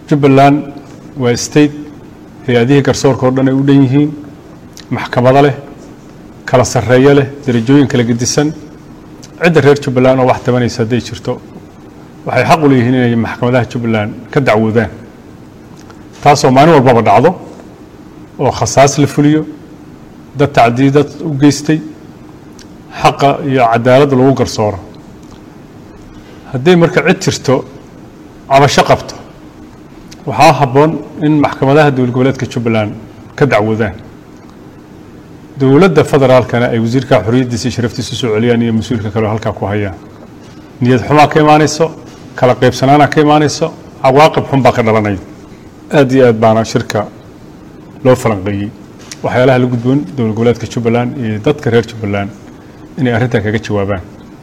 jubbaland waa state hay-adihii garsoorka oo dhan ay u dhan yihiin maxkamado leh kala sarreeyo leh derajooyin kala gedisan cidda reer jubbaland oo wax tabanaysa hadday jirto waxay xaq u leeyihiin inay maxkamadaha jubbaland ka dacwoodaan taasoo maalin walbaba dhacdo oo khasaas la fuliyo dad tacdiidad u geystay xaqa iyo cadaaladda lagu garsooro hadday marka cid jirto cabasho qabto waxaa habboon in maxkamadaha dowlad goboleedka jubbaland ka dacwoodaan dowladda federaalkana ay wasiirka xorriyaddiisa iyo sharaftiisa soo celiyaan iyo mas-uulka kaleo halkaa ku hayaan niyad xumaa ka imaanayso kala qaybsanaana ka imaanayso cawaaqib xun baa ka dhalanaya aad iyo aad baana shirka loo falanqeeyey waxyaalaha la gudboon dowlad goboleedka jubbaland iyo dadka reer jubbaland inay arrintan kaga jawaabaan